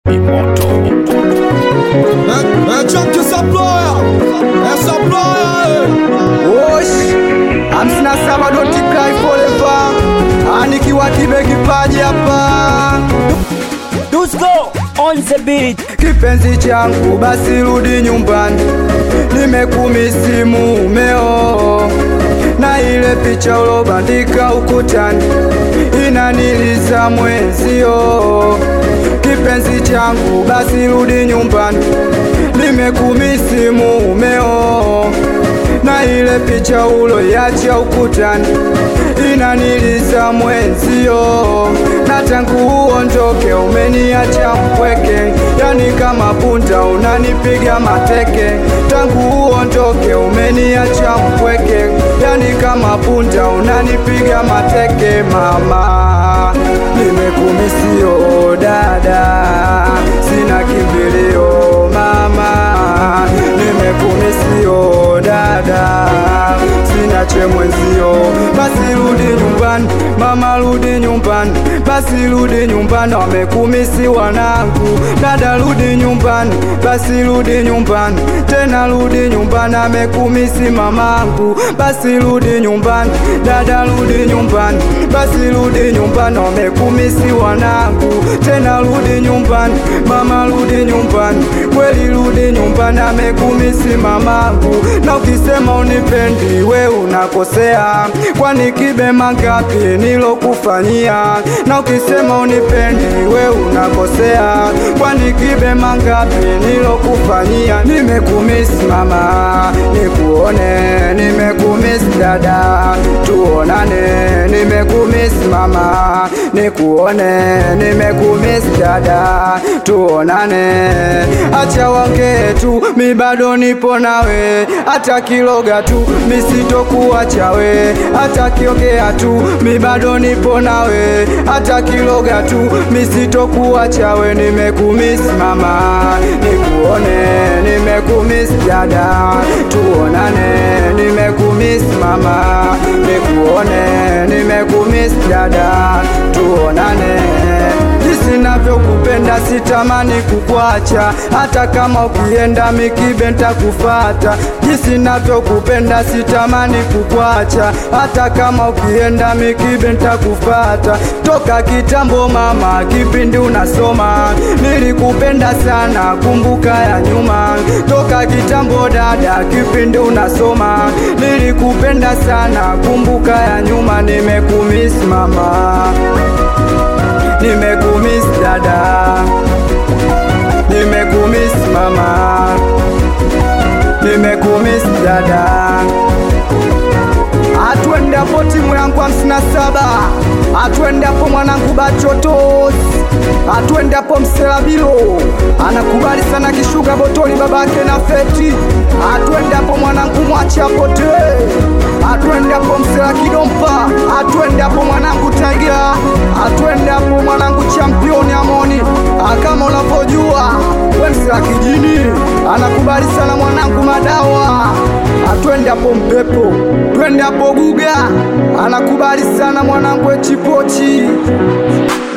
Imoto. É, é Jack Supplier, é Supplier, Osh, hamsini na saba don't cry forever. Anikiwa kibe kipaji hapa, Dusko on the beat. kipenzi changu basi rudi nyumbani, nimekumisi mumeo na ile picha ulobandika ukutani inaniliza mwenzio. Kipenzi changu basi rudi nyumbani, nimekumisi mumeo na ile picha uloiacha ukutani inaniliza mwenzio, na tangu uondoke umeniacha mpweke, yani kama punda unanipiga mateke. Tangu uondoke umeniacha mpweke, yani kama punda unanipiga mateke. Mama, nimekumisio dada, sina kimbilio mama, nimekumisio dada, sina chemwenzio. Basi rudi nyumbani mama, rudi nyumbani, basi rudi nyumbani, wamekumisi wanangu. Dada rudi nyumbani, basi rudi nyumbani, tena rudi nyumbani, amekumisi mamangu. Basi rudi nyumbani, dada rudi nyumbani, basi rudi nyumbani, wamekumisi wanangu. Tena rudi nyumbani, mama rudi nyumbani, kweli rudi nyumbani, amekumisi mamangu. Na ukisema unipendi we unakosea, kwani kibe mangapi nilokufanyia? Na ukisema unipendi we unakosea, kwani kibe mangapi nilokufanyia? Nimekumisi mama, nikuone, nimekumisi dada, tuonane, nimekumisi mama, nikuone, nimekumisi dada, tuonane. Acha wongee tu, mi bado nipo nawe, hata kiloga tu, mi sitokuacha we, hata kiongea tu, mi bado nipo nawe, hata kiloga tu, mi sitokuacha we, nimekumisi mama, nikuone, nimekumisi dada, tuonane, nimekumisi mama, nikuone, nimekumisi dada, tuonane jinsi navyokupenda sitamani kukwacha, hata kama ukienda mikibe ntakufata. Jinsi navyokupenda sitamani kukwacha, hata kama ukienda mikibe ntakufata. Toka kitambo mama, kipindi unasoma nilikupenda sana, kumbuka ya nyuma. Toka kitambo dada, kipindi unasoma nilikupenda sana, kumbuka ya nyuma. Nimekumisi mama nimekumiss dada, nimekumiss mama, nimekumiss dada. Atwende hapo timu yangu hamsini na saba, atwende hapo mwanangu Bachotos, atwende hapo Mselabilo anakubali sana kishuga botoli babake na feti, atwende hapo mwanangu mwacha pote, atwende hapo Msela Kidompa, atwende hapo mwanangu Taiga, atwende hapo mwanangu championi Amoni, kama unavyojua we Msela kijini anakubali sana mwanangu Madawa, atwende hapo Mpepo, twende hapo Guga anakubali sana mwanangu Echipochi